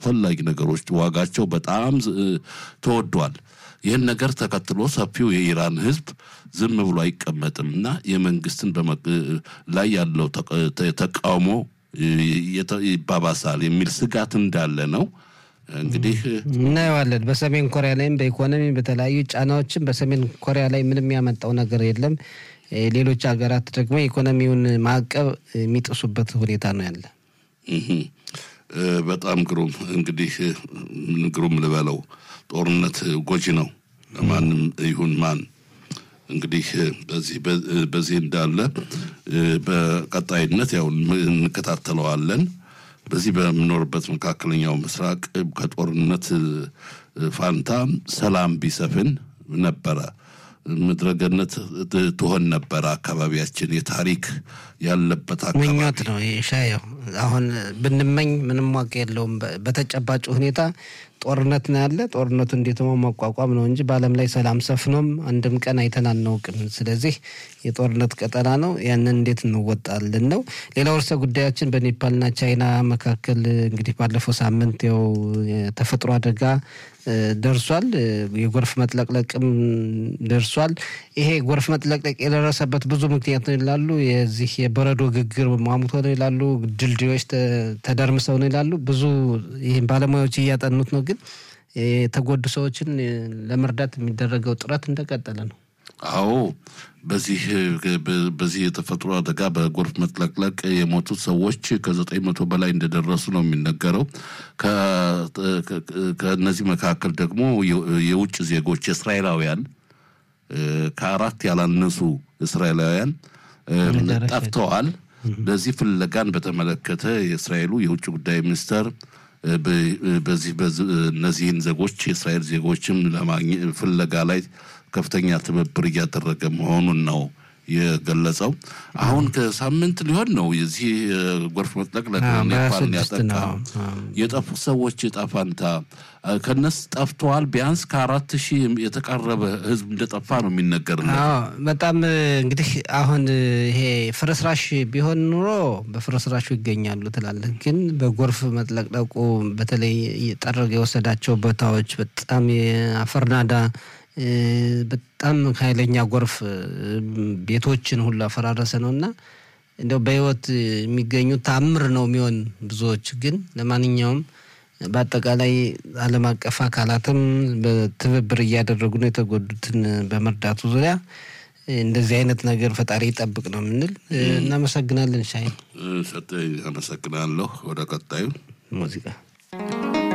አስፈላጊ ነገሮች ዋጋቸው በጣም ተወዷል። ይህን ነገር ተከትሎ ሰፊው የኢራን ሕዝብ ዝም ብሎ አይቀመጥም እና የመንግስትን ላይ ያለው ተቃውሞ ይባባሳል የሚል ስጋት እንዳለ ነው። እንግዲህ እናየዋለን። በሰሜን ኮሪያ ላይም በኢኮኖሚ በተለያዩ ጫናዎችም በሰሜን ኮሪያ ላይ ምንም ያመጣው ነገር የለም። ሌሎች ሀገራት ደግሞ የኢኮኖሚውን ማዕቀብ የሚጥሱበት ሁኔታ ነው ያለ። በጣም ግሩም እንግዲህ ግሩም ልበለው ጦርነት ጎጂ ነው ለማንም ይሁን ማን። እንግዲህ በዚህ በዚህ እንዳለ በቀጣይነት ያው እንከታተለዋለን። በዚህ በምኖርበት መካከለኛው ምስራቅ ከጦርነት ፋንታ ሰላም ቢሰፍን ነበረ ምድረገነት ትሆን ነበረ። አካባቢያችን የታሪክ ያለበት አካባቢ ምኞት ነው ሻየው። አሁን ብንመኝ ምንም ዋጋ የለውም። በተጨባጭ ሁኔታ ጦርነት ነው ያለ። ጦርነቱ እንዴት መቋቋም ነው እንጂ በዓለም ላይ ሰላም ሰፍኖም አንድም ቀን አይተን አናውቅም። ስለዚህ የጦርነት ቀጠና ነው። ያንን እንዴት እንወጣለን ነው። ሌላው ርዕሰ ጉዳያችን በኔፓልና ቻይና መካከል እንግዲህ ባለፈው ሳምንት ያው የተፈጥሮ አደጋ ደርሷል። የጎርፍ መጥለቅለቅም ደርሷል። ይሄ ጎርፍ መጥለቅለቅ የደረሰበት ብዙ ምክንያት ነው ይላሉ። የዚህ የበረዶ ግግር ሟሙቶ ነው ይላሉ። ድልድዮች ተደርምሰው ነው ይላሉ። ብዙ ይህም ባለሙያዎች እያጠኑት ነው። ግን የተጎዱ ሰዎችን ለመርዳት የሚደረገው ጥረት እንደቀጠለ ነው። አዎ በዚህ በዚህ የተፈጥሮ አደጋ በጎርፍ መጥለቅለቅ የሞቱት ሰዎች ከዘጠኝ መቶ በላይ እንደደረሱ ነው የሚነገረው። ከእነዚህ መካከል ደግሞ የውጭ ዜጎች እስራኤላውያን ከአራት ያላነሱ እስራኤላውያን ጠፍተዋል። ለዚህ ፍለጋን በተመለከተ የእስራኤሉ የውጭ ጉዳይ ሚኒስተር በዚህ እነዚህን ዜጎች የእስራኤል ዜጎችም ለማግኘት ፍለጋ ላይ ከፍተኛ ትብብር እያደረገ መሆኑን ነው የገለጸው። አሁን ከሳምንት ሊሆን ነው የዚህ ጎርፍ መጥለቅለቅ ኔፓልን ያጠቃ የጠፉት ሰዎች ዕጣ ፈንታ ከነስ ጠፍተዋል። ቢያንስ ከአራት ሺህ የተቃረበ ሕዝብ እንደጠፋ ነው የሚነገር። በጣም እንግዲህ አሁን ይሄ ፍርስራሽ ቢሆን ኑሮ በፍርስራሹ ይገኛሉ ትላለን። ግን በጎርፍ መጥለቅለቁ በተለይ ጠረገ የወሰዳቸው ቦታዎች በጣም የአፈርናዳ በጣም ኃይለኛ ጎርፍ ቤቶችን ሁሉ አፈራረሰ ነው እና እንደው በህይወት የሚገኙ ታምር ነው የሚሆን ብዙዎች ግን ለማንኛውም በአጠቃላይ ዓለም አቀፍ አካላትም በትብብር እያደረጉ ነው የተጎዱትን በመርዳቱ ዙሪያ እንደዚህ አይነት ነገር ፈጣሪ ይጠብቅ ነው የምንል። እናመሰግናለን። ሻይ ሰጠኝ። አመሰግናለሁ። ወደ ቀጣዩ ሙዚቃ